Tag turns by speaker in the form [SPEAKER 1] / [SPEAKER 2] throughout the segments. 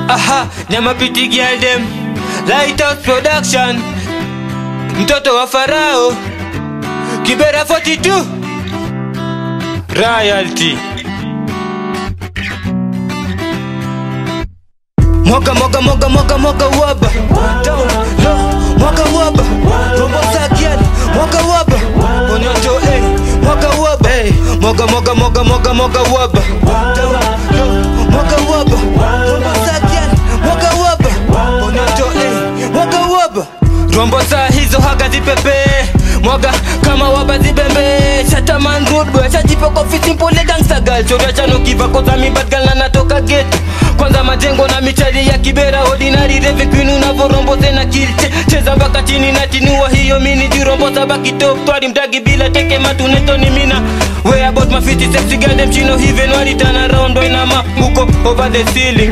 [SPEAKER 1] Aha, nyama piti girl dem Lighthouse Production Mtoto wa Farao Kibera 42 Royalty Moga moga moga moga moga waba Down low Moga waba Rombo sakian Moga waba Onyoto eh Moga waba eh Moga moga moga moga moga waba Down low Moga waba Rombo sakian Moga waba Onyoto eh Moga waba Rombo saa hizo haga zipepe Mwaga kama waba zibembe Shataman rude boy Shajipa kwa fiti mpole gangsta girl Choria chano kiva koza mi bad girl na natoka ghetto kwanza majengo na michari ya kibera ordinary reve queen unavorombo tena kilche cheza mpaka chini na tinua hiyo mini jirombo sabaki top twari mtagi bila teke matuneto ni mina way about my fiti sexy girl them chino even wali turn around boy na ma uko over the ceiling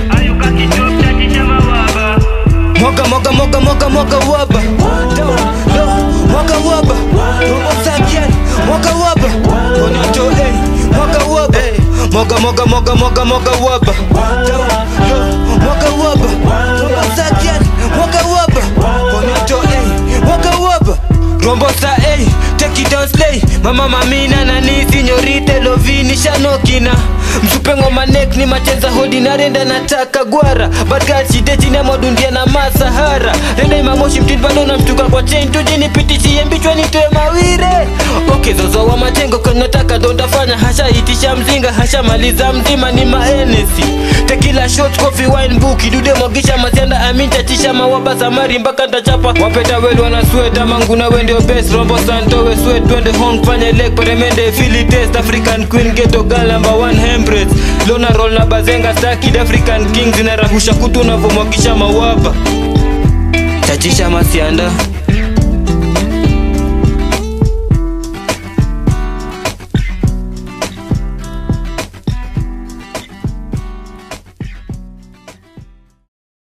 [SPEAKER 1] Moga moga moga moga moga waba Down low Moga waba Robo sakian Moga waba Onyoto eh Moga waba Moga moga moga moga moga waba Down low Moga waba Robo sakian Moga waba Onyoto eh Moga waba Rombo sa eh Take it down slay Mama mamina na ni sinyorite lovini shanokina msupe ngoma nek ni macheza hodi na renda nataka gwara badgal shide chini ya modundia na masahara renda imamoshi mtini bado na mtuka kwa chain tuje nipitishie mbichwa nitoe mawire okay zozo wa majengo kanyotaka dondafanya hasha itisha mzinga hasha maliza mzima ni maenesi tekila shot coffee wine book idude mwagisha masianda amintatisha mawaba samari mpaka ntachapa wapeta welu wana sweta manguna wendio best rombo santowe swet twende hong fanye lek peremende fili test african queen geto gal number one hembreds lona roll na bazenga stakid african king zinarahusha kutu unavomwagisha mawaba chachisha masianda